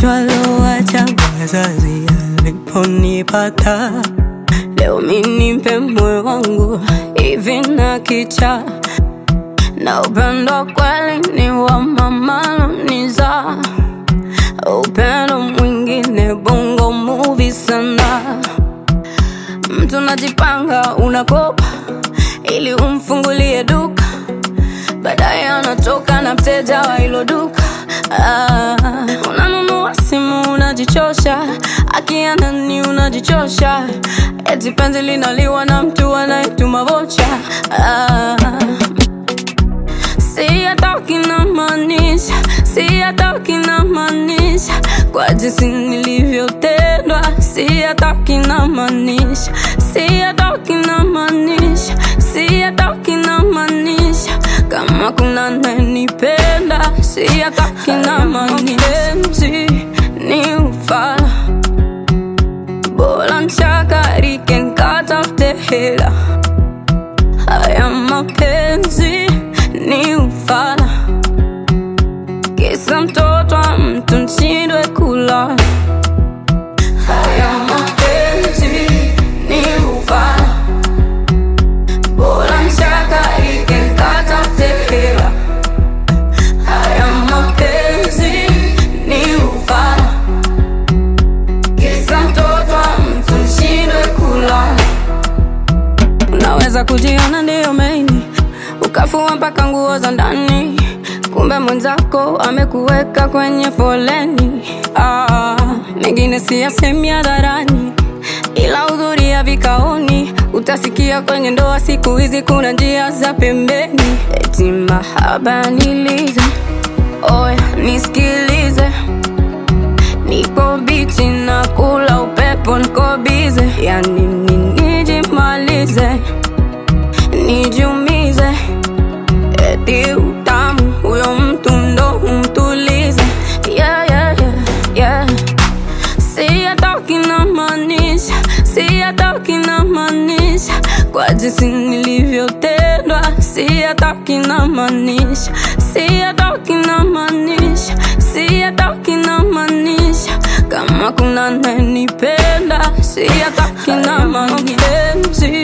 twalowacha wazazi aliponipata leo minimpe moyo wangu hivi na kicha na upendo kweli ni wa mamalo niza upendo mwingine bongo movie sana mtu najipanga unakopa ili umfungulie duka baadaye anatoka na mteja wa hilo duka ah, unanunua simu unajichosha akianani unajichosha eti penzi linaliwa na mtu anayetuma vocha ah, si hatoki na maanisha si hatoki na maanisha kwa jinsi nilivyotendwa si hatoki na maanisha si hatoki na maanisha si hatoki na maanisha kama kuna nanipenda si hatoki na maanisha ni ufala bora nchakarike nkatafute hela haya mapenzi ni ufala kisa mtoto wa mtu nshindwe kula haya mapenzi ni ufala bora nchakarike nkatafute hela haya mapenzi ni ufala kisa mtoto wa mtu nshindwe kula unaweza kujiona ndiyo maini ukafua mpaka nguo za ndani kumbe mwenzako amekuweka kwenye foleni ah, mengine siyasemi hadharani ila hudhuria vikaoni utasikia kwenye ndoa siku hizi kuna njia za pembeni eti mahaba nilize oya nisikilize niko bichi na kula upepo niko bize yani nijimalize nijumize eti utamu huyo mtu ndo umtulize yeah, yeah, yeah, yeah. si hatoki na maanisha si hatoki na maanisha kwa jinsi nilivyotendwa si hatoki na maanisha si hatoki na maanisha si hatoki na maanisha kama kuna nanipenda si hatoki na maanisha